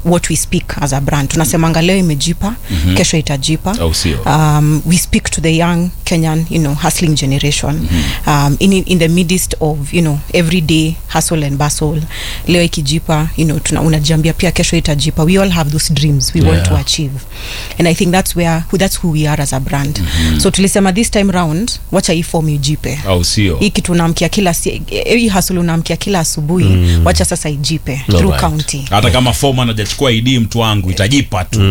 what we speak as a brand tunasemanga leo imejipa mm-hmm. kesho itajipa Au sio? um, we speak to the young kenyan you know hustling generation mm-hmm. um, in, in the midst of you know everyday hustle and bustle leo ikijipa you know tuna unajiambia pia kesho itajipa we all have those dreams we yeah. want to Yeah. achieve and i think that's where that's who we are as a brand mm-hmm. so tulisema this time round wacha hii form ijipe au sio hii kitu unaamkia kila si- hii hustle unaamkia kila asubuhi mm. wacha sasa ijipe through Alright. county hata kama foreman hajachukua id mtu wangu itajipa tu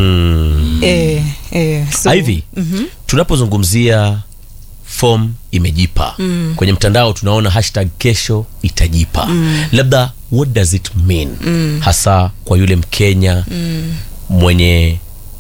eh, eh, so, hivi tunapozungumzia form imejipa mm. kwenye mtandao tunaona hashtag kesho itajipa mm. labda what does it mean mm. hasa kwa yule mkenya mm. mwenye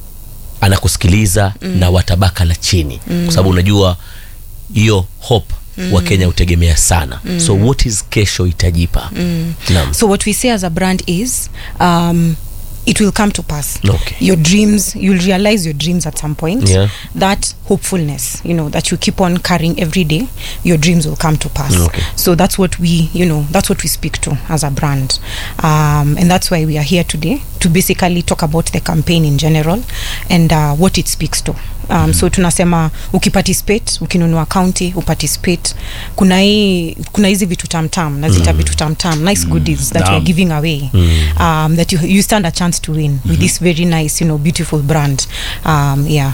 anakusikiliza mm. na watabaka la chini mm. kwa sababu unajua hiyo hope mm. wakenya hutegemea sana mm. so what is kesho itajipa mm. naam so what we say as a brand is um, it will come to pass Okay. your dreams you'll realize your dreams at some point Yeah. that hopefulness you know that you keep on carrying every day your dreams will come to pass Okay. so that's what we you know that's what we speak to as a brand um, and that's why we are here today to basically talk about the campaign in general and uh, what it speaks to um, so tunasema ukiparticipate ukinunua county uparticipate kuna hii kuna hizi vitu tamtam nazita vitu tamtam nice goodies that Naam. we're giving away um, that you, you stand a chance to win with this very nice you know beautiful brand um, yeah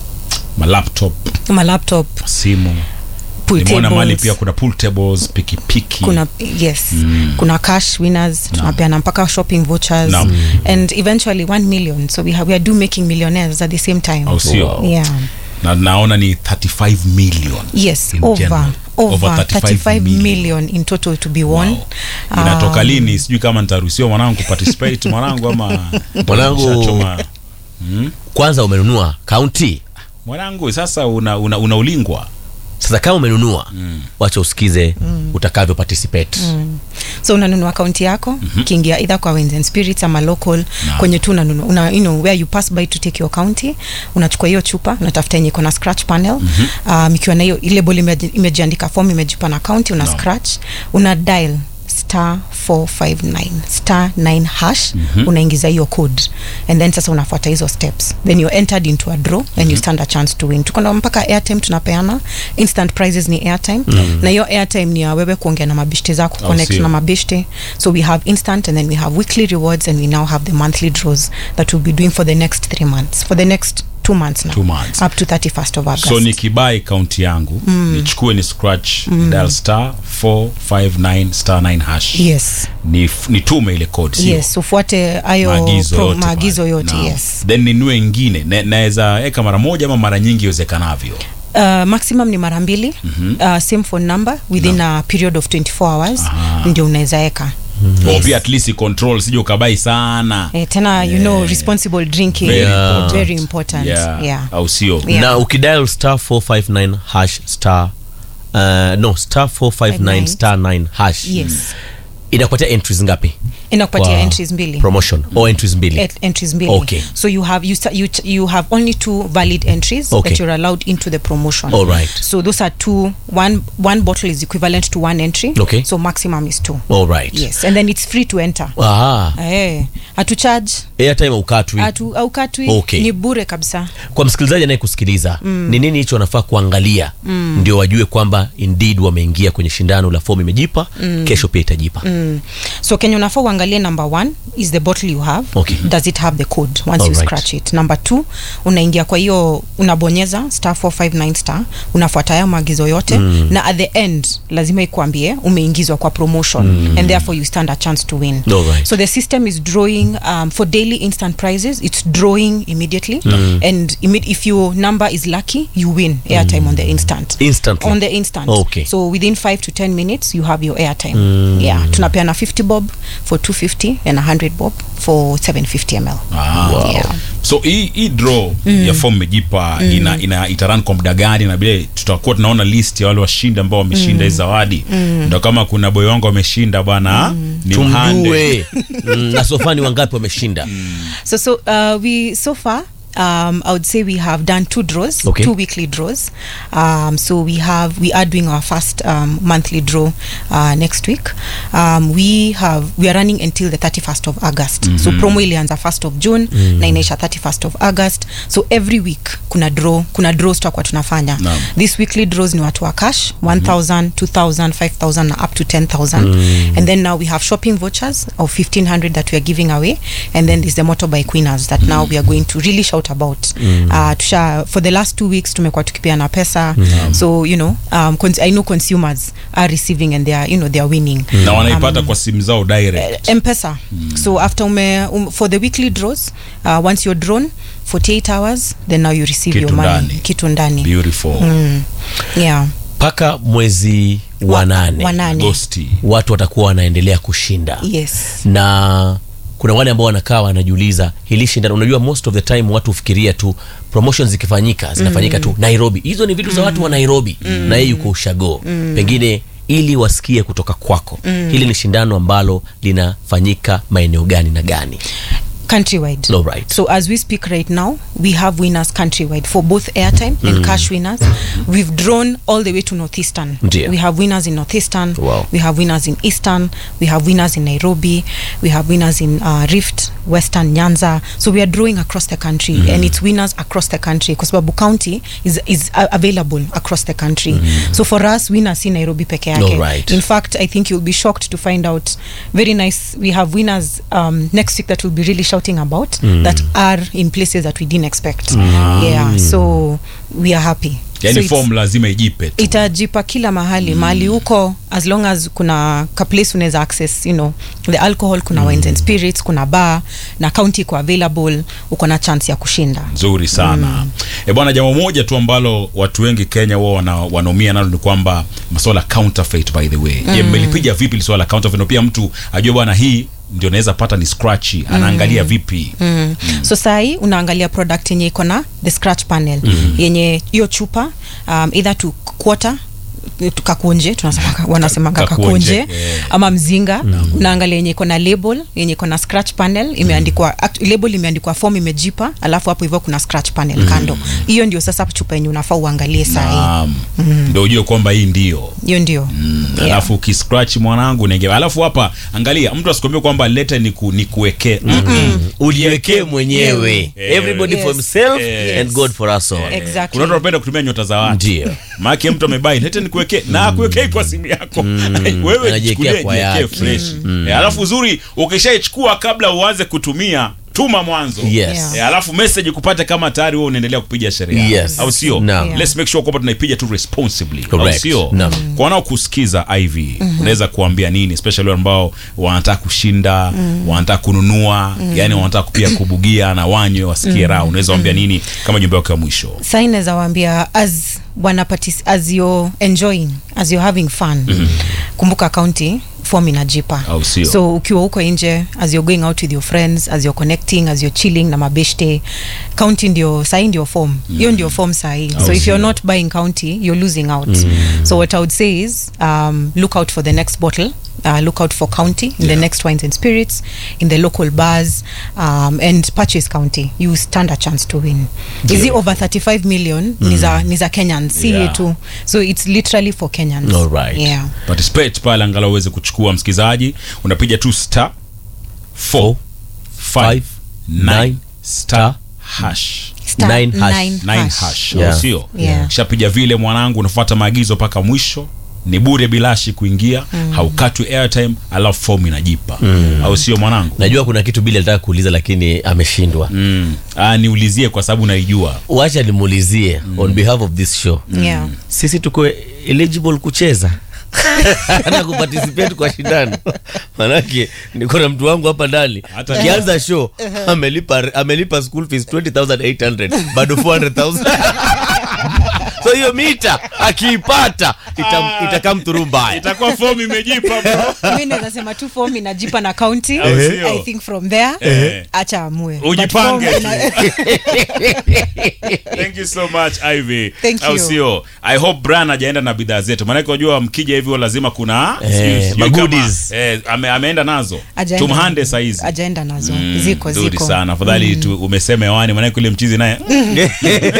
malaptop my laptop simu pool nimeona mali tables pia kuna pool tables pikipiki kuna yes kuna cash winners tunapeana mpaka shopping vouchers Naam. and eventually 1 million so we, have, we are do making millionaires at the same time au sio Wow. yeah na naona ni 35 million yes in over general. over, Over 35, million. in total to be won Wow. inatoka lini sijui kama nitaruhusiwa mwanangu kuparticipate mwanangu ama Mwanangu- Nishachoma. kwanza umenunua kaunti mwanangu sasa una, una, unaulingwa sasa kama umenunua mm. wacha usikize mm. utakavyo participate mm. so unanunua akaunti yako mm-hmm. kiingia either kwa Wines and spirits ama local Naam. kwenye tu unanunua una, you know, where you pass by to take your county unachukua hiyo chupa unatafuta yenye iko na scratch panel mm-hmm. um, ikiwa na hiyo ile bol imejiandika form imejipa na county una Naam. scratch una dial star 459 star 9 hash mm-hmm. unaingiza hiyo code and then sasa unafuata hizo steps then you're entered into a draw and you stand a chance to win tuko na mpaka airtime tunapeana instant prizes ni airtime mm-hmm. na hiyo airtime ni ya wewe kuongea na mabishte zako Au connect sio? na mabishte so we have instant and then we have weekly rewards and we now have the monthly draws that we'll be doing for the next three months for the next two months now Two months. up to 31st of august so nikibai kaunti yangu mm. nichukue ni scratch mm. dial star 459 star 9 hash yes ni, nitume ile code sio? yes ufuate hayo maagizo pro- yote maagizo pale. yote Naam. yes then ninue ingine Na- naweza eka mara moja ama mara nyingi iwezekanavyo uh, maximum ni mara mbili mm-hmm. uh, same phone number within a period of 24 hours Aha. ndio unaweza eka Or pia at least control sije ukabai sana eh, tena you know responsible drinking Very important. very important yeah. yeah. au sio Yeah. na ukidial star 459 hash star uh, no star 459 star 9 hash yes inakupatia entries ngapi inakupatia Kwa entries mbili promotion or entries mbili Et- entries mbili Okay. so you have you, sta- you, ch- you have only two valid entries Okay. that you're allowed into the promotion All right. so those are two one one bottle is equivalent to one entry Okay. so maximum is two all right yes and then it's free to enter Aha. eh hatu charge airtime ukatwi hatu au katwi Okay. ni bure kabisa kwa msikilizaji anayekusikiliza ni nini hicho wanafaa kuangalia mm. ndio wajue kwamba indeed wameingia kwenye shindano la fomu imejipa mm. kesho pia itajipa mm. so kenya unafaa uangalie number one is the bottle you have Okay. does it have the code once you Alright. scratch it number two unaingia kwa hiyo unabonyeza star 459 star unafuata hayo maagizo yote mm. na at the end lazima ikuambie umeingizwa kwa promotion mm. and therefore you stand a chance to win Alright. so the system is drawing um, for daily instant prizes it's drawing immediately mm. and imme- if your number is lucky you win airtime on the instant Instantly? on the instant Okay. so within 5 to 10 minutes you have your airtime yeah tunapeana 50 bob for 250 and 100 bob for 750 ml Ah. Yeah. so hii hii draw mm. ya fomu imejipa mm. ina, ina itaran kwa muda gani na vile tutakuwa tunaona list ya wale washindi ambao wameshinda hizi zawadi ndo kama kuna boy wangu wameshinda bwana ni mhande tumjue mm, na sofani wangapi wameshinda so so uh, we so far um, I would say we have done two draws, Okay. two weekly draws. Um, so we have we are doing our first um, monthly draw uh, next week. Um, we have we are running until the 31st of August. So promo ilianza 1st of June na inaisha 31st of August. So every week kuna draw, kuna draws tutakuwa tunafanya. Naam. This weekly draws ni watu wa cash 1000, 2000, 5000 na up to 10000. And then now we have shopping vouchers of 1500 that we are giving away and then there's the motorbike winners that now we are going to really shout about. Uh, tusha for the last two weeks tumekuwa tukipeana pesa. So you know, um, cons- I know consumers are receiving and they are you know they are winning. na wanaipata kwa simu zao direct mpesa so after ume um, for the weekly draws uh, once you're drawn 48 hours then now you receive Kitu your money ndani. kitu ndani beautiful mm. yeah mpaka mwezi wa nane wa nane Agosti. watu watakuwa wanaendelea kushinda yes na kuna wale ambao wanakaa wanajiuliza hili shindano unajua most of the time watu hufikiria tu promotions zikifanyika zinafanyika tu nairobi hizo ni vitu za watu wa nairobi na yeye yuko ushago pengine ili wasikie kutoka kwako hili ni shindano ambalo linafanyika maeneo gani na gani countrywide All right. so as we speak right now we have winners countrywide for both airtime and cash winners we've drawn all the way to northeastern Ndio. we have winners in northeastern Wow. we have winners in eastern we have winners in nairobi we have winners in uh, rift western nyanza so we are drawing across the country and it's winners across the country kwa sababu county is, is uh, available across the country so for us winners si nairobi peke yake Alright. in fact i think you'll be shocked to find out very nice we have winners um, next week that we'll be really shouting about that are in places that we didn't expect yeah so we are happy yani so it's- form lazima ijipe tu itajipa kila mahali mahali huko as long as kuna ka place unaweza access you know the alcohol kuna wines and spirits kuna bar na county iko available uko na chance ya kushinda nzuri sana mm. e bwana jambo moja tu ambalo watu wengi kenya wao wana, wanaumia nalo ni kwamba masuala ya counterfeit by the way mm. je mmelipiga vipi li swala la counterfeit na pia mtu ajue bwana hii ndio naweza pata ni scratchy anaangalia vipi mm. so sahii unaangalia product yenye iko na the scratch panel mm. yenye hiyo chupa um, either to quarter kakunje tunasema wanasemanga Kakuonje, kakunje yeah. ama mzinga unaangalia yenye iko na label yenye iko na scratch panel imeandikwa act- label imeandikwa form imejipa alafu hapo hivyo kuna scratch panel kando hiyo ndio sasa chupa yenye unafaa uangalie sahii Naam. ndio ujue kwamba hii ndio hiyo ndio Yeah. alafu ukiscratch mwanangu nenge alafu hapa angalia mtu asikwambie kwamba lete ni ku, ni kuwekee ujiwekee mwenyewe Yeah. everybody for Yes. himself Yes. and god for us all Exactly. kuna watu wanapenda kutumia nyota za watu Ndio. maake mtu amebai lete nikuwekee na akuwekei kwa simu yako wewe Anajiwekea jichukulie kwa jiwekee yake. fresh Eh, alafu uzuri ukishaichukua kabla uanze kutumia tuma mwanzo Yes. Yeah. Eh, alafu message kupate kama tayari wewe unaendelea kupiga sheria Yes. au sio Naam. Yeah. let's make sure kwamba tunaipiga tu responsibly au Correct. sio Naam. kwa wanaokusikiza iv unaweza kuambia nini especially wale ambao wanataka kushinda wanataka kununua yani wanataka pia kubugia na wanywe wasikie raha unaweza waambia nini kama jumbe wake wa mwisho sai naweza waambia as wana partic- as you're enjoying as you're having fun kumbuka county form inajipa Au sio? so ukiwa huko nje as you're going out with your friends as you're connecting as you're chilling na mabeshte county ndio sahi ndio form hiyo ndio form sahi so Au if sio? you're not buying county you're losing out so what i would say is um, look out for the next bottle uh, look out for county in the Yeah. next wines and spirits in the local bars um, and purchase county you stand a chance to win is it over 35 million ni za ni za kenyans si Yeah. yetu so it's literally for kenyans All right. yeah participate pale angalau uweze kuchukua msikilizaji unapiga tu star 4 5 9 star hash Star Nine hash. nine nine hash. hash Yeah. au sio Yeah. shapiga vile mwanangu unafuata maagizo mpaka mwisho ni bure bilashi kuingia haukatwi airtime alafu fomu inajipa au sio mwanangu najua kuna kitu bili alitaka kuuliza lakini ameshindwa mm. ah, niulizie kwa sababu naijua wacha nimuulizie on behalf of this show yeah sisi tuko eligible kucheza na kuparticipate kwa shindano manake niko na mtu wangu hapa ndani Hata- kianza show amelipa amelipa school fees 20800 bado 400000 so so hiyo mita akiipata ita- itakaa mthuru mbaya itakuwa fomu imejipa bro mi naweza sema tu form inajipa na county Au sio? i think from there Eh. acha amue But Ujipange form tu. ina- thank you so much ivy Thank au you. sio i hope bran ajaenda na bidhaa zetu maanake unajua mkija hivyo lazima kuna Eh, sijui- sijui magoodies. kama, eh, ame, ameenda nazo Ajaenda tumhande nazo. saizi ajaenda nazo Mm, ziko nzuri ziko sana afadhali tu umesema hewani maanake ule mchizi naye